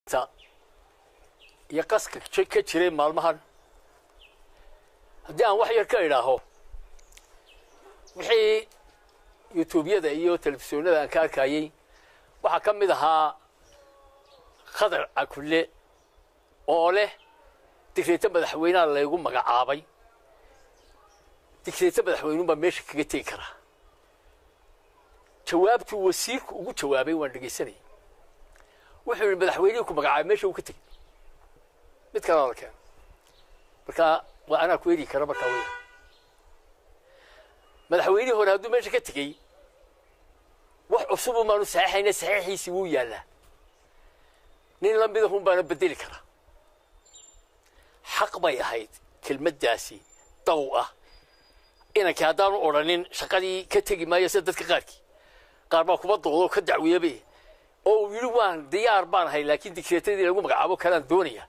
iyo qaska ka jiray maalmahan haddii aan wax yar ka idhaaho wixii yutuubyada iyo telefisyoonada aan ka arkayey waxaa ka mid ahaa khadar cakulle oo leh digreeto madaxweynaha laygu magacaabay digreeto madaxweynuunbaa meesha kaga tegi karaa jawaabtuu wasiirku ugu jawaabay waan dhegaysanayay wuxuu yihi madaxweynihii ku magacaabay meesha uu ka tegey mid kalena la keeno marka waa anaa ku eri kara markaa weya madaxweynihii hore hadduu meesha ka tegey wax cusubu maanu saxiixayna saxiixiisii wuu yaallaa nin la midahun baana bedeli karaa xaq bay ahayd kelmaddaasi daw ah inankii haddaanu odhanin shaqadii ka tegi maayo sida dadka qaarkii qaar baa kuma doodo ka dacweyabe oo uu yidhi waan diyaar baan ahay laakiin digreetadii lagu magacaabo kalaan doonaya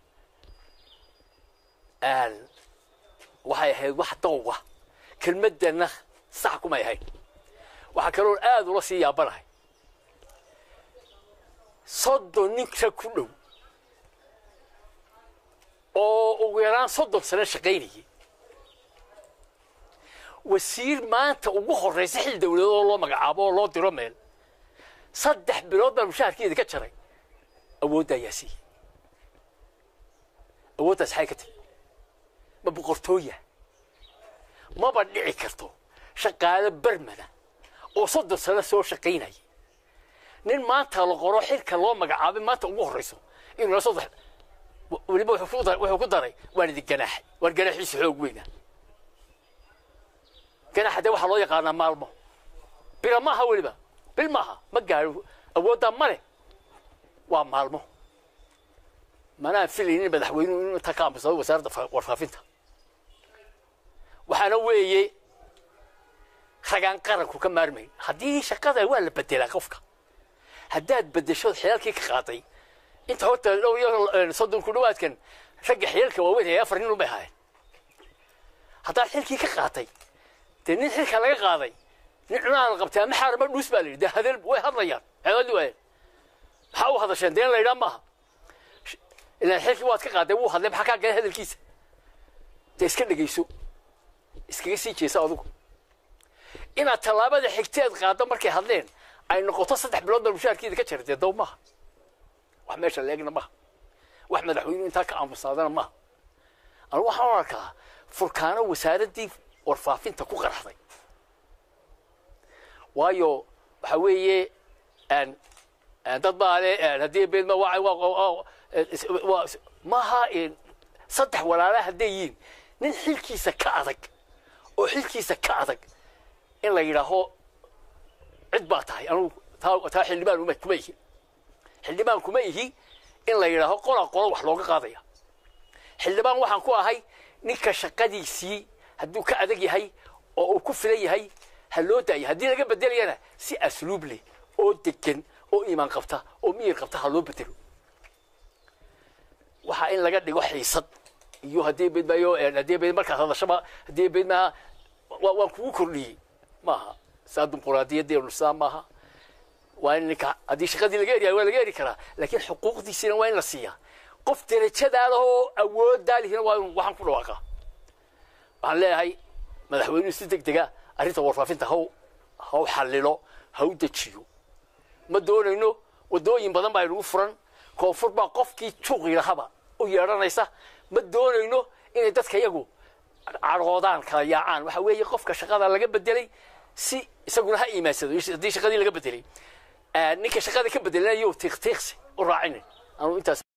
waxay ahayd wax dawga kelmaddana sax kumay ahayd waxaa kaloon aada ula sii yaabanahay soddon ninka ku dhow oo ugu yaraan soddon sano shaqaynayay wasiir maanta ugu horraysa xil dawladood oo loo magacaabo oo loo diro meel saddex bilood baan mushaharkeeda ka jaray awoodda ayaa siiyey awooddaas xay ka timi ma boqortooya maba dhici karto shaqaalo bermada oo soddon sano soo shaqaynaya nin maanta la qoro xilka loo magacaabay maanta ugu horrayso inuu la saddex weliba wuxuu ku daray waan idin ganaaxay waan ganaaxiisa xoog weyna ganaaxa dee waxaa loo yaqaanaa maalmo bila maaha weliba bil maaha ma gaaro awooddaa ma leh waa maalmo manaan filaynin madaxweynuhu inuu intaa ka aamusado wasaaradda warfaafinta waxaana weeye ragaan qaranku ka maarmayn haddii shaqada waa la bedelaa qofka haddaad bedesho xeelkii ka qaaday inta horta dhow iyo soddon ku dhawaadkan ragga xeelka waaweyn ee afar nin unbay ahaayeen haddaad xilkii ka qaatay dee nin xilka laga qaaday nin cunaha la qabtay ama xaarama dhuus baa la yidhi dee hadeel way hadlayaan ceedadii waayeen maxaa u hadasheen dee in la yidhaa maaha ilaan xilkii waad ka qaaday wuu hadlay maxaa kaa galay hadalkiisa dee iska dhegayso iskaga sii jeesa adugu inaad tallaabada xigteed qaaddo markay hadleen ay noqoto saddex bilood baa mushaharkeeda ka jara dee dow maaha wax meesha leegna maaha wax madaxweynuhu intaa ka aamusaadana maaha anigu waxaan arkaa furkaano wasaaraddii warfaafinta ku qaraxday waayo waxa weeye dad baa le haddii beedma maaha saddex walaala hadday yihiin nin xilkiisa ka adag oo xilkiisa ka adag in la yidhaaho cid baa tahay anugu taa xildhibaan uma kuma ihi xildhibaan kuma ihi in la yidhaaho qola qolo wax looga qaadaya xildhibaan waxaan ku ahay ninka shaqadiisii hadduu ka adag yahay oo uu ku filan yahay ha loo daaya haddii laga bedelayana si asluub leh oo degan oo iimaan qabta oo miyir qabta ha loo bedelo waxaa in laga dhigo xiisad iyo haddii beedmayo haddii beed markaas hadashaba haddii beedmaa waan kugu kordhiyey maaha saa dimuquraadiyadeenu saa maaha waa in ninka haddii shaqadii laga eriyayo waa laga eri karaa laakiin xuquuqdiisina waa in la siiyaa qof derajadaada oo awoodaa lihina waa in waxaan ku dhawaaqa waxaan leeyahay madaxweynuhu si deg dega arrinta warfaafinta haw haw xallilo ha u dejiyo ma doonayno waddooyin badan baa inagu furan koonfur baa qofkii juuqi lahaba u yeedhanaysa ma doonayno inay dadka iyagu cadhoodaan kala yaacaan waxa weeye qofka shaqada laga bedelay si isaguna ha iimaansado haddii shaqadii laga bedelay ninka shaqada ka bedelanayo tiiqtiiqsi u raacinin anu intaas